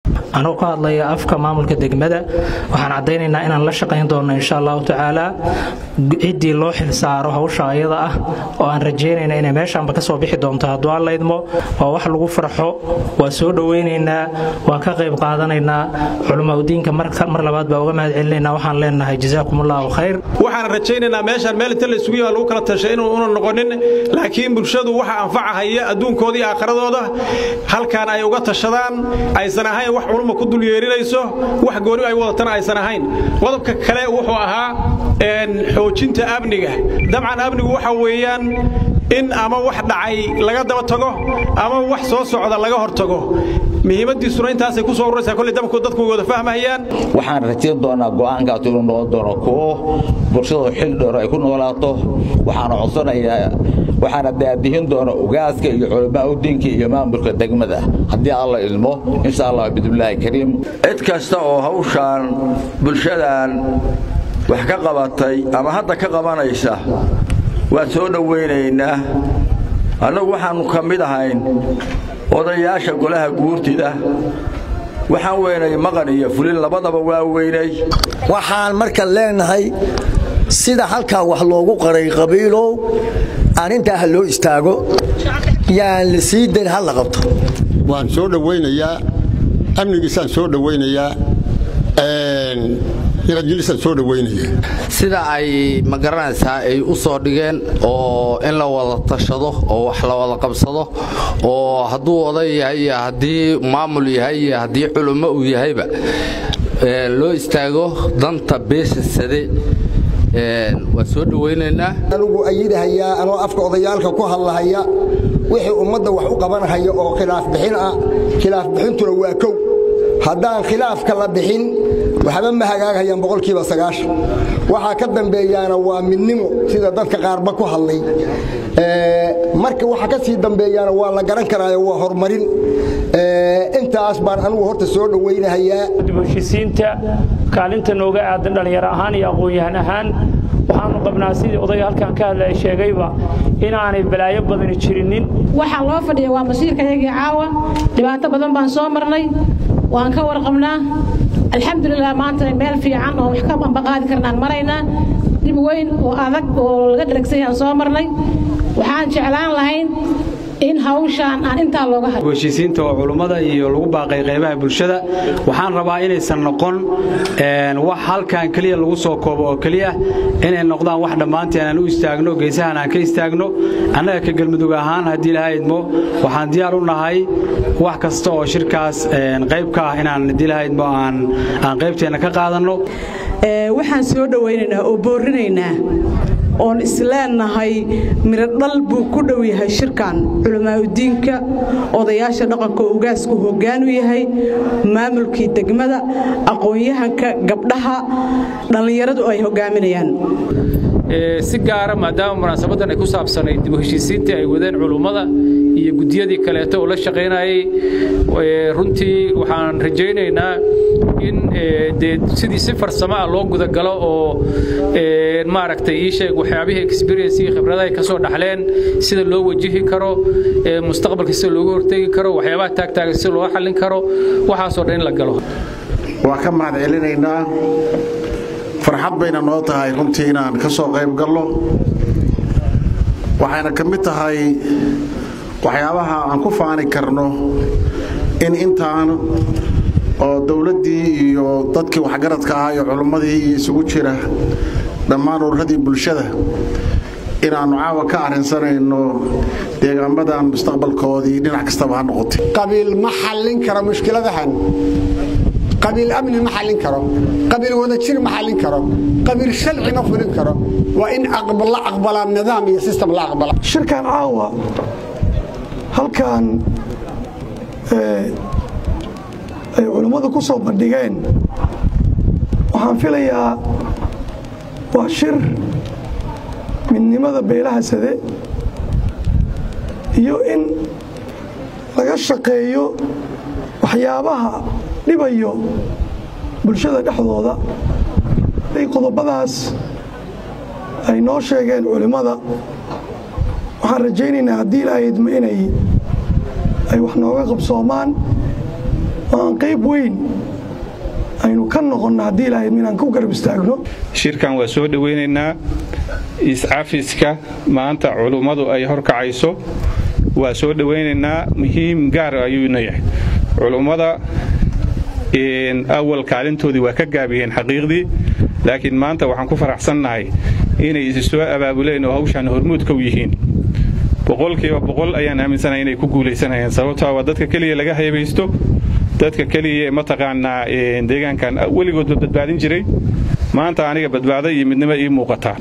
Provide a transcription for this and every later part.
anuu ka hadlaya afka maamulka degmada waxaan caddaynaynaa inaan la shaqayn doonno insha allahu tacaala ciddii loo xilsaaro hawsha ayada ah oo aan rajaynayna inay meeshaanba ka soo bixi doonto hadduu aan laydmo waa wax lagu farxo waa soo dhowaynaynaa waa ka qayb qaadanaynaa culimaudiinka mar labaad baa uga mahad celinaynaa waxaan leenahay jazaakum allahu khayr waxaan rajaynaynaa meeshaan meel inta la isugu yaha lagu kala tashay inuu una noqonin laakiin bulshadu waxa anfacahaya adduunkooda iyo aakhiradooda halkaan ay uga tashadaan aysan ahayn wax culumma ku dul yeerinayso wax gooni ay wadatana aysan ahayn qodobka kale wuxuu ahaa xoojinta amniga dabcan amnigu waxa weeyaan in ama wax dhacay laga daba tago ama wax soo socda laga hortago muhiimadiisuna intaasay ku soo ururaysaa kolley dabku dadku wada fahmayaan waxaan rajayn doonaa go'aankaas inuu noqon doono kuwo bulshadu xil dheer ay ku noolaato waxaana codsanayaa waxaana daadihin doona ugaaska iyo culamaa udiinka iyo maamulka degmada haddii alla ilmo insha allah bidnillaahi kariim cid kasta oo hawshaan bulshadan wax ka qabatay ama hadda ka qabanaysa waan soo dhowaynaynaa annagu waxaannu ka mid ahayn odayaasha golaha guurtida waxaan weynay maqan iyo fulin labadaba waa weynay waxaan marka leenahay sida halkaa wax loogu qaray qabiilow arrintaa ha loo istaago yaan la sii dayn ha la qabto waan soo dhowaynayaa amnigiisaan soo dhowaynayaa sida ay ma garanaysaa ay u soo dhigeen oo in la wada tashado oo wax la wada qabsado oo hadduu oday yahay iyo haddii maamul yahay iyo haddii culummo uu yahayba loo istaago danta beesha sade waa soo dhowaynaynaa anugu ayidahayaa anoo afka odayaalka ku hadlahaya wixii ummadda wax u qabanhaya oo khilaaf bixin ah khilaaf bixintuna waa kow haddaan khilaafka la bixin waxba ma hagaagayaan boqolkiiba sagaashan waxaa ka dambeeyaana waa midnimo sida dadka qaarba ku hadlay marka waxa ka sii dambeeyaana waa la garan karaayo waa horumarin intaas baan anugu horta soo dhowaynahayaa dibheshisiinta kaalinta nooga aadan dhallinyaro ahaan iyo aqoon-yahan ahaan waxaanu qabnaa sidii odayga halkan ka hadlaya sheegayba inaanay balaayo badani jirinin waxaa loo fadhiya waa masiirkayagii caawa dhibaato badan baan soo marnay waan ka warqabnaa alxamdulilah maanta meel fiican oo wax ka bambaqaadi karnaan maraynaa dib weyn oo adag oo laga dharagsan yahaan soo marnay waxaan jeclaan lahayn in hawshaan aan intaa looga hayo heshiisiinta oo culummada iyo lagu baaqay qaybaha bulshada waxaan rabaa inaysan noqon wax halkan keliya lagu soo koobo oo keliya inay noqdaan wax dhammaanteen aan u istaagno geesahan aan ka istaagno annaga ka galmudug ahaan haddii ilaha idmo waxaan diyaar u nahay wax kasta oo shirkaas qayb ka ah inaan haddii ilaha idmo aan qaybteenna ka qaadanno waxaan soo dhowaynaynaa oo boorinaynaa oon isleenahay mirodhal buu ku dhow yahay shirkan culamaauddiinka odayaasha dhaqanka oo ugaasku hoggaanu yahay maamulkii degmada aqoon-yahanka gabdhaha dhallinyaradu ay hoggaaminayaan si gaara maadaama munaasabadan ay ku saabsanayd dib u heshiisiintii ay wadeen culummada iyo guddiyadii kaleeto oo la shaqaynayay runtii waxaan rajaynaynaa in dee sidii si farsamo ah loo gudagalo oo maaragtay ii sheeg waxyaabihii experience iyo khibradaha ka soo dhaxleen sida loo wajihi karo mustaqbalka sida looga hortegi karo waxyaabaha taagtaagan sida loo xallin karo waxaasoo dhan in la galo waa ka mahad celinaynaa farxad bayna noo tahay runtii inaan ka soo qayb gallo waxayna ka mid tahay waxyaabaha aan ku faani karno in intaan oo dowladdii iyo dadkii waxgaradka ahaa iyo culimmadii iyo isugu jira dhammaan ururadii bulshada inaannu caawa ka arrinsanayno deegaamadan mustaqbalkoodii dhinac kastaba ha noqotay qabiil ma xallin karo mushkiladahan qabiil amni ma xallin karo qabiil wadajir ma xallin karo qabiil sharci ma fulin karo waa in la aqbalaa nidaam iyo sistem la aqbala shirkan caawa halkan ay culummadu ku soo bandhigeen waxaan filayaa waa shir midnimada beelaha sade iyo in laga shaqeeyo waxyaabaha dhibayo bulshada dhexdooda ay qodobadaas ay noo sheegeen culimmada waxaan rajaynaynaa haddii ilaahaydma inay ay wax nooga qabsoomaan oo aan qayb weyn aynu ka noqonno haddii ilaahay inaan ku garab istaagno shirkan waa soo dhowaynaynaa iscafiska maanta culummadu ay horkacayso waa soo dhowaynaynaa muhiim gaar ayuuna yahay culummada awal kaalintoodii waa ka gaabiyeen xaqiiqdii laakiin maanta waxaan ku faraxsannahay inay isi soo abaabuleen oo hawshaan hormuudka u yihiin boqolkiiba boqol ayaan aaminsanahay inay ku guulaysanayaan sababtaa waa dadka keliya laga haybaysto dadka keliya mataqaanaa deegaankan weligoodba badbaadin jiray maanta aniga badbaado iyo midnimo ii muuqataa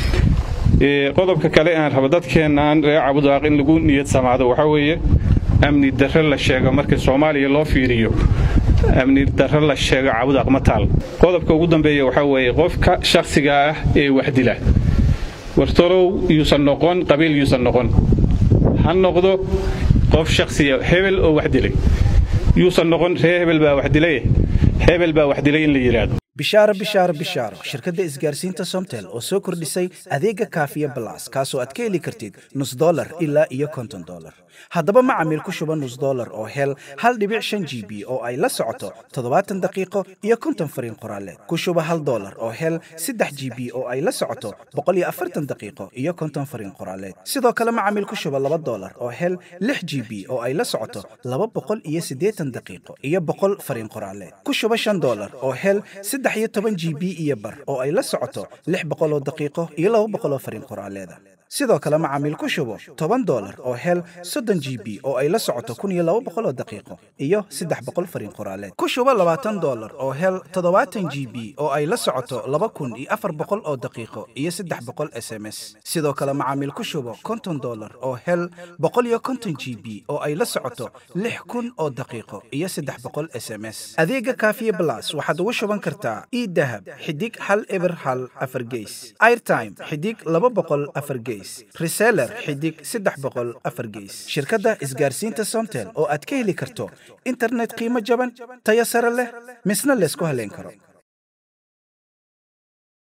qodobka kale aan rabo dadkeennaan reer cabudaaq in lagu niyad samaado waxaa weeye amni darre la sheego marka soomaaliya loo fiiriyo amni darre la sheego cabudaaq ma taal qodobka ugu dambeeya waxaa weeye qofka shakhsiga ah ee waxdila wartorow yuusan noqon qabiil yuusan noqon ha noqdo qof shakhsiya hebel oo wax dilay yuusan noqon ree hebel baa wax dilay hebel baa wax dilay in la yidhaahdo bishaaro bishaaro bishaaro shirkadda isgaarsiinta somtel oo soo kordhisay adeega kaafiya balas kaasoo aad ka heli kartid nus dolar ilaa iyo konton dolar haddaba macamiil ku shuba nus dolar oo hel hal dhibic shan g b oo ay la socoto toddobaatan daqiiqo iyo konton fariin qoraaleed ku shuba hal dolar oo hel saddex g b oo ay la socoto boqol iyo afartan daqiiqo iyo konton fariin qoraaleed sidoo kale macamiil ku shuba laba dolar oo hel lix g b oo ay la socoto laba boqol iyo siddeetan daqiiqo iyo boqol fariin qoraaleed ku shuba shan dolar oo hel saddex iyo toban g b iyo bar oo ay la socoto lix boqoloo daqiiqo iyo laba boqoloo fariin qoraaleeda sidoo kale macaamiil ku shubo toban dolar oo hel soddon g b oo ay la socoto kun iyo laba boqoloo daqiiqo iyo saddex boqol fariin qoraaleed ku shubo labaatan dolar oo hel toddobaatan g b oo ay la socoto laba kun iyo afar boqol oo daqiiqo iyo saddex boqol s m s sidoo kale macaamiil ku shubo konton dolar oo hel boqol iyo konton g b oo ay la socoto lix kun oo daqiiqo iyo saddex boqol s m s adeega kaafiye blas waxaad ugu shuban kartaa idahab xidig hal eber hal afar geys airtime xidig laba boqol afar geys reseller xidig saddex boqol afar geys shirkadda isgaarsiinta somtel oo aad ka heli karto internet qiimo jaban tayo sare leh misna laysku haleyn karo